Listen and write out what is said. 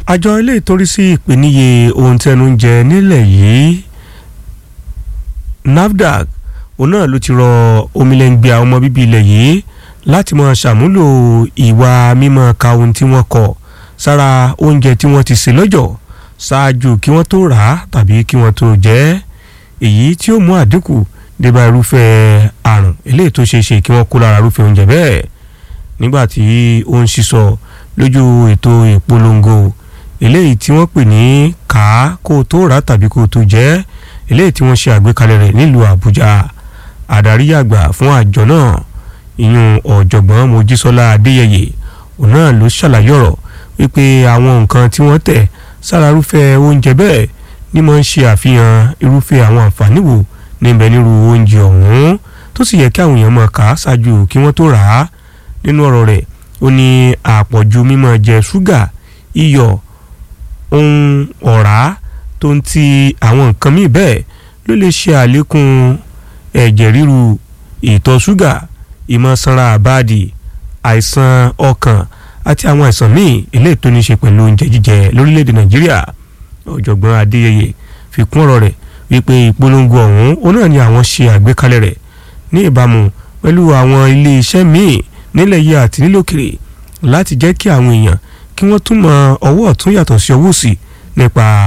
àjọ ilé ìtorí sí ìpèníye ohun tí ẹnu ń jẹ nílẹ̀ yìí NAFDAC òun náà ló ti rọ omilẹ̀ngbẹ̀ àwọn ọmọ bíbí ilẹ̀ yìí láti máa ṣàmúlò ìwà mímọ́ ka ohun tí wọ́n kọ sára oúnjẹ tí wọ́n ti sè lọ́jọ́ ṣáájú kí wọ́n tó rà á tàbí kí wọ́n tó jẹ ẹ́ èyí tí ó mú àdínkù débà irúfẹ́ àrùn eléyìí tó ṣeé ṣe kí wọ́n kó lára irúfẹ́ oúnjẹ bẹ́ẹ̀ nígbà tí ó ń sísọ lójú ètò ìpolongo eléyìí tí wọ́n pè ní kà á kó o tó rà á tàbí kó o tó jẹ ẹ́ eléyìí tí wọ́n ṣe àgbékalẹ̀ rẹ̀ nílùú Àbújá àdarí àgbà fún àjọ náà ìyún ọ̀jọ̀gbọ́n Mojísọ́lá Adéyẹyẹ òun náà ló ṣàlàyé ọ̀rọ̀ wípé àwọn nǹkan tí wọ́n tẹ̀ sára irúfẹ́ oúnjẹ bẹ́ẹ̀ ni máa ń ṣe àfihàn irúfẹ́ àwọn àǹfààní wo níbẹ̀ nírú oúnjẹ ọ̀hún tó sì yẹ kí àwọn èèyàn máa kà á ṣáájú kí wọ́n tó rà á nínú ọ̀rọ̀ rẹ̀ ó ní àpọ̀jù mímọ́ jẹ ṣúgà iyọ̀ ohun ọ̀rá tó ń ti àwọn nǹkan míì bẹ́ẹ̀ ló lè ṣe àlékún ẹ̀jẹ̀ ríru ìtọ̀ ṣúgà ìmọ̀ sanra àbáàdì àìsàn ọkàn àti àwọn àìsàn míì eléyìí tó ní ṣe pẹ̀lú oúnjẹ jíjẹ lórílẹ̀‐èdè nàìjíríà ọ̀jọ̀gbọ́n adéyẹyẹ fi kún ọ̀rọ̀ rẹ̀ wípé ìpolongo ọ̀hún òun náà ni àwọn ṣe àgbékalẹ̀ rẹ̀ ní ìbámu pẹ̀lú àwọn ilé iṣẹ́ míì nílẹ̀ yìí àti nílòkèrè láti jẹ́ kí àwọn èèyàn kí wọ́n tún mọ ọwọ́ ọ̀tún yàtọ̀ sí ọwọ́ òsì nípa